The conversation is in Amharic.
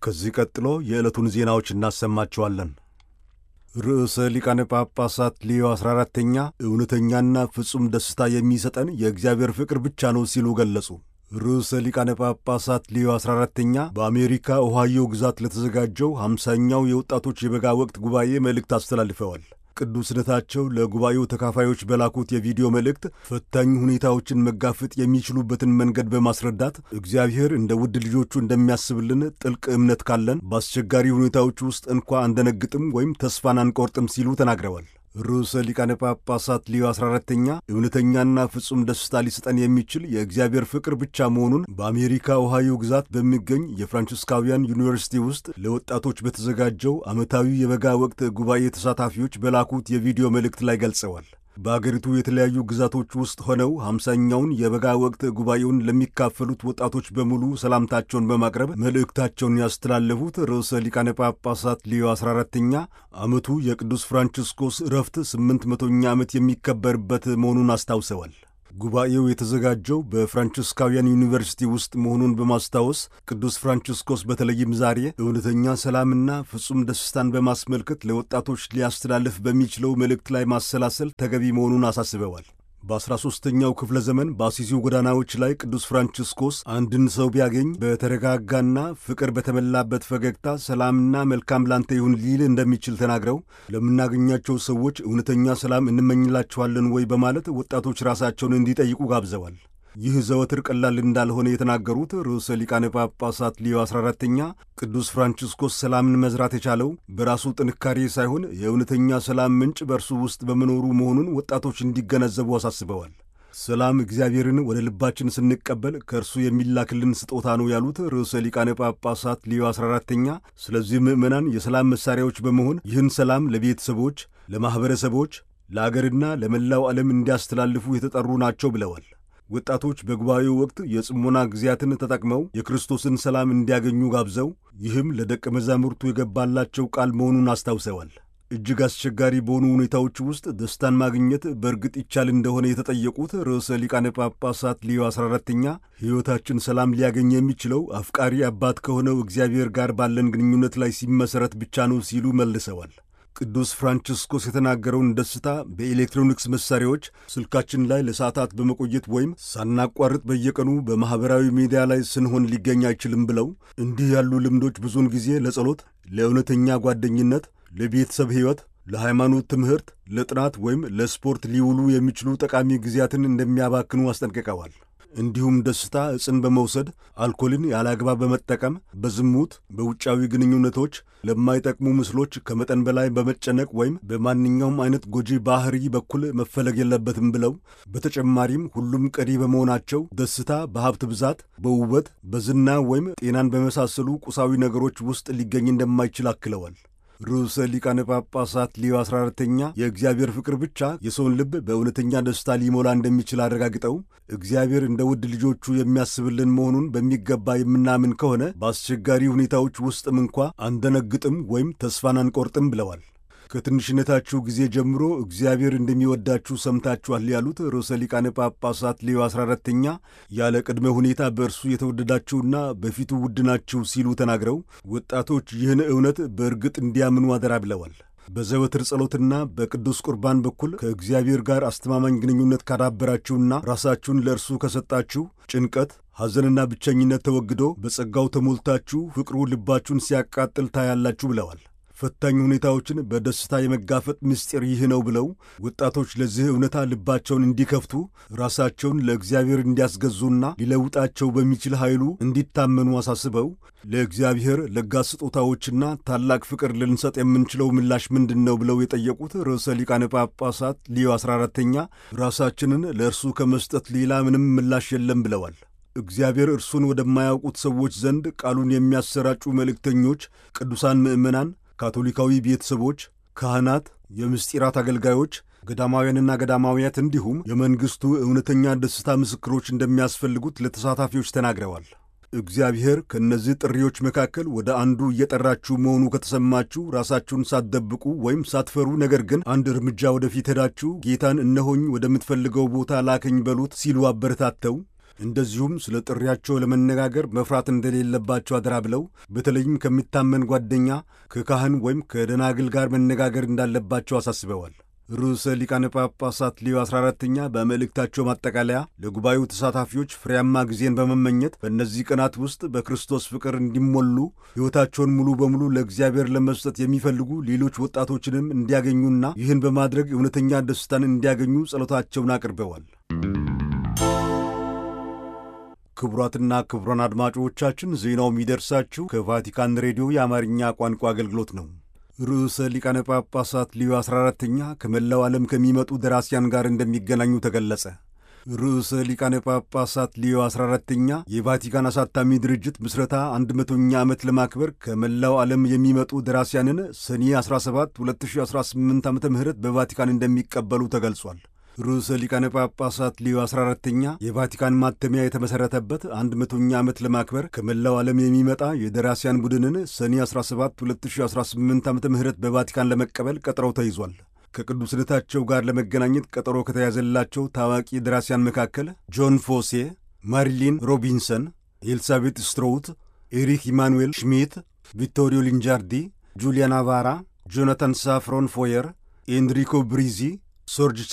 ከዚህ ቀጥሎ የዕለቱን ዜናዎች እናሰማችኋለን። ርዕሰ ሊቃነ ጳጳሳት ሌዮ 14ተኛ እውነተኛና ፍጹም ደስታ የሚሰጠን የእግዚአብሔር ፍቅር ብቻ ነው ሲሉ ገለጹ። ርዕሰ ሊቃነ ጳጳሳት ሌዮ 14ተኛ በአሜሪካ ኦሃዮ ግዛት ለተዘጋጀው ሃምሳኛው የወጣቶች የበጋ ወቅት ጉባኤ መልእክት አስተላልፈዋል። ቅዱስነታቸው ለጉባኤው ተካፋዮች በላኩት የቪዲዮ መልእክት ፈታኝ ሁኔታዎችን መጋፈጥ የሚችሉበትን መንገድ በማስረዳት እግዚአብሔር እንደ ውድ ልጆቹ እንደሚያስብልን ጥልቅ እምነት ካለን በአስቸጋሪ ሁኔታዎች ውስጥ እንኳ አንደነግጥም ወይም ተስፋን አንቆርጥም ሲሉ ተናግረዋል። ርዕሰ ሊቃነ ጳጳሳት ሊዮ 14ተኛ እውነተኛና ፍጹም ደስታ ሊሰጠን የሚችል የእግዚአብሔር ፍቅር ብቻ መሆኑን በአሜሪካ ኦሃዮ ግዛት በሚገኝ የፍራንቺስካውያን ዩኒቨርሲቲ ውስጥ ለወጣቶች በተዘጋጀው ዓመታዊ የበጋ ወቅት ጉባኤ ተሳታፊዎች በላኩት የቪዲዮ መልእክት ላይ ገልጸዋል። በአገሪቱ የተለያዩ ግዛቶች ውስጥ ሆነው ሃምሳኛውን የበጋ ወቅት ጉባኤውን ለሚካፈሉት ወጣቶች በሙሉ ሰላምታቸውን በማቅረብ መልእክታቸውን ያስተላለፉት ርዕሰ ሊቃነ ጳጳሳት ሊዮ 14ተኛ ዓመቱ የቅዱስ ፍራንቺስኮስ ዕረፍት ስምንት መቶኛ ዓመት የሚከበርበት መሆኑን አስታውሰዋል። ጉባኤው የተዘጋጀው በፍራንቺስካውያን ዩኒቨርሲቲ ውስጥ መሆኑን በማስታወስ ቅዱስ ፍራንቺስኮስ በተለይም ዛሬ እውነተኛ ሰላምና ፍጹም ደስታን በማስመልከት ለወጣቶች ሊያስተላልፍ በሚችለው መልእክት ላይ ማሰላሰል ተገቢ መሆኑን አሳስበዋል። በአስራ ሦስተኛው ክፍለ ዘመን በአሲሲው ጎዳናዎች ላይ ቅዱስ ፍራንቺስኮስ አንድን ሰው ቢያገኝ በተረጋጋና ፍቅር በተሞላበት ፈገግታ ሰላምና መልካም ላንተ ይሁን ሊል እንደሚችል ተናግረው ለምናገኛቸው ሰዎች እውነተኛ ሰላም እንመኝላቸዋለን ወይ በማለት ወጣቶች ራሳቸውን እንዲጠይቁ ጋብዘዋል። ይህ ዘወትር ቀላል እንዳልሆነ የተናገሩት ርዕሰ ሊቃነ ጳጳሳት ሊዮ 14ተኛ ቅዱስ ፍራንቺስኮስ ሰላምን መዝራት የቻለው በራሱ ጥንካሬ ሳይሆን የእውነተኛ ሰላም ምንጭ በእርሱ ውስጥ በመኖሩ መሆኑን ወጣቶች እንዲገነዘቡ አሳስበዋል። ሰላም እግዚአብሔርን ወደ ልባችን ስንቀበል ከእርሱ የሚላክልን ስጦታ ነው ያሉት ርዕሰ ሊቃነ ጳጳሳት ሊዮ 14ተኛ ስለዚህ ምዕመናን የሰላም መሣሪያዎች በመሆን ይህን ሰላም ለቤተሰቦች፣ ለማኅበረሰቦች፣ ለአገርና ለመላው ዓለም እንዲያስተላልፉ የተጠሩ ናቸው ብለዋል። ወጣቶች በጉባኤው ወቅት የጽሞና ጊዜያትን ተጠቅመው የክርስቶስን ሰላም እንዲያገኙ ጋብዘው ይህም ለደቀ መዛሙርቱ የገባላቸው ቃል መሆኑን አስታውሰዋል። እጅግ አስቸጋሪ በሆኑ ሁኔታዎች ውስጥ ደስታን ማግኘት በእርግጥ ይቻል እንደሆነ የተጠየቁት ርዕሰ ሊቃነ ጳጳሳት ሊዮ 14ተኛ ሕይወታችን ሰላም ሊያገኝ የሚችለው አፍቃሪ አባት ከሆነው እግዚአብሔር ጋር ባለን ግንኙነት ላይ ሲመሠረት ብቻ ነው ሲሉ መልሰዋል። ቅዱስ ፍራንቺስኮስ የተናገረውን ደስታ በኤሌክትሮኒክስ መሳሪያዎች ስልካችን ላይ ለሰዓታት በመቆየት ወይም ሳናቋርጥ በየቀኑ በማኅበራዊ ሚዲያ ላይ ስንሆን ሊገኝ አይችልም ብለው እንዲህ ያሉ ልምዶች ብዙውን ጊዜ ለጸሎት፣ ለእውነተኛ ጓደኝነት፣ ለቤተሰብ ሕይወት፣ ለሃይማኖት ትምህርት፣ ለጥናት ወይም ለስፖርት ሊውሉ የሚችሉ ጠቃሚ ጊዜያትን እንደሚያባክኑ አስጠንቅቀዋል። እንዲሁም ደስታ ዕፅን በመውሰድ አልኮልን ያለ አግባብ በመጠቀም በዝሙት፣ በውጫዊ ግንኙነቶች፣ ለማይጠቅሙ ምስሎች ከመጠን በላይ በመጨነቅ ወይም በማንኛውም አይነት ጎጂ ባህሪ በኩል መፈለግ የለበትም ብለው በተጨማሪም ሁሉም ቀሪ በመሆናቸው ደስታ በሀብት ብዛት፣ በውበት፣ በዝና ወይም ጤናን በመሳሰሉ ቁሳዊ ነገሮች ውስጥ ሊገኝ እንደማይችል አክለዋል። ርዕሰ ሊቃነ ጳጳሳት ሊዮ 14ተኛ የእግዚአብሔር ፍቅር ብቻ የሰውን ልብ በእውነተኛ ደስታ ሊሞላ እንደሚችል አረጋግጠው እግዚአብሔር እንደ ውድ ልጆቹ የሚያስብልን መሆኑን በሚገባ የምናምን ከሆነ በአስቸጋሪ ሁኔታዎች ውስጥም እንኳ አንደነግጥም ወይም ተስፋን አንቆርጥም ብለዋል። ከትንሽነታችሁ ጊዜ ጀምሮ እግዚአብሔር እንደሚወዳችሁ ሰምታችኋል ያሉት ርዕሰ ሊቃነ ጳጳሳት ሌዮ 14ተኛ ያለ ቅድመ ሁኔታ በእርሱ የተወደዳችሁና በፊቱ ውድ ናችሁ ሲሉ ተናግረው ወጣቶች ይህን እውነት በእርግጥ እንዲያምኑ አደራ ብለዋል። በዘወትር ጸሎትና በቅዱስ ቁርባን በኩል ከእግዚአብሔር ጋር አስተማማኝ ግንኙነት ካዳበራችሁና ራሳችሁን ለእርሱ ከሰጣችሁ ጭንቀት፣ ሐዘንና ብቸኝነት ተወግዶ በጸጋው ተሞልታችሁ ፍቅሩ ልባችሁን ሲያቃጥል ታያላችሁ ብለዋል። ፈታኝ ሁኔታዎችን በደስታ የመጋፈጥ ምስጢር ይህ ነው ብለው ወጣቶች ለዚህ እውነታ ልባቸውን እንዲከፍቱ ራሳቸውን ለእግዚአብሔር እንዲያስገዙና ሊለውጣቸው በሚችል ኃይሉ እንዲታመኑ አሳስበው ለእግዚአብሔር ለጋስ ስጦታዎችና ታላቅ ፍቅር ልንሰጥ የምንችለው ምላሽ ምንድን ነው ብለው የጠየቁት ርዕሰ ሊቃነ ጳጳሳት ሊዮ 14ተኛ ራሳችንን ለእርሱ ከመስጠት ሌላ ምንም ምላሽ የለም ብለዋል። እግዚአብሔር እርሱን ወደማያውቁት ሰዎች ዘንድ ቃሉን የሚያሰራጩ መልእክተኞች፣ ቅዱሳን ምዕመናን ካቶሊካዊ ቤተሰቦች፣ ካህናት፣ የምስጢራት አገልጋዮች፣ ገዳማውያንና ገዳማውያት እንዲሁም የመንግሥቱ እውነተኛ ደስታ ምስክሮች እንደሚያስፈልጉት ለተሳታፊዎች ተናግረዋል። እግዚአብሔር ከእነዚህ ጥሪዎች መካከል ወደ አንዱ እየጠራችሁ መሆኑ ከተሰማችሁ ራሳችሁን ሳትደብቁ ወይም ሳትፈሩ፣ ነገር ግን አንድ እርምጃ ወደፊት ሄዳችሁ ጌታን እነሆኝ ወደምትፈልገው ቦታ ላከኝ በሉት ሲሉ አበረታተው እንደዚሁም ስለ ጥሪያቸው ለመነጋገር መፍራት እንደሌለባቸው አደራ ብለው በተለይም ከሚታመን ጓደኛ ከካህን ወይም ከደናግል ጋር መነጋገር እንዳለባቸው አሳስበዋል። ርዕሰ ሊቃነ ጳጳሳት ሊዮ 14ተኛ በመልእክታቸው ማጠቃለያ ለጉባኤው ተሳታፊዎች ፍሬያማ ጊዜን በመመኘት በእነዚህ ቀናት ውስጥ በክርስቶስ ፍቅር እንዲሞሉ ሕይወታቸውን ሙሉ በሙሉ ለእግዚአብሔር ለመስጠት የሚፈልጉ ሌሎች ወጣቶችንም እንዲያገኙና ይህን በማድረግ እውነተኛ ደስታን እንዲያገኙ ጸሎታቸውን አቅርበዋል። ክቡራትና ክቡራን አድማጮቻችን ዜናው የሚደርሳችሁ ከቫቲካን ሬዲዮ የአማርኛ ቋንቋ አገልግሎት ነው። ርዕሰ ሊቃነ ጳጳሳት ሊዮ 14ተኛ ከመላው ዓለም ከሚመጡ ደራሲያን ጋር እንደሚገናኙ ተገለጸ። ርዕሰ ሊቃነ ጳጳሳት ሊዮ 14ተኛ የቫቲካን አሳታሚ ድርጅት ምስረታ አንድ መቶኛ ዓመት ለማክበር ከመላው ዓለም የሚመጡ ደራሲያንን ሰኔ 17 2018 ዓ ም በቫቲካን እንደሚቀበሉ ተገልጿል። ርዕሰ ሊቃነ ጳጳሳት ሊዮ 14ተኛ የቫቲካን ማተሚያ የተመሠረተበት አንድ መቶኛ ዓመት ለማክበር ከመላው ዓለም የሚመጣ የደራሲያን ቡድንን ሰኔ 17 2018 ዓ ም በቫቲካን ለመቀበል ቀጠሮ ተይዟል። ከቅዱስነታቸው ጋር ለመገናኘት ቀጠሮ ከተያዘላቸው ታዋቂ ደራሲያን መካከል ጆን ፎሴ፣ ማሪሊን ሮቢንሰን፣ ኤልሳቤት ስትሮውት፣ ኤሪክ ኢማኑኤል ሽሚት፣ ቪቶሪዮ ሊንጃርዲ፣ ጁሊያ ናቫራ፣ ጆናታን ሳፍሮን ፎየር፣ ኤንሪኮ ብሪዚ ሶርጅ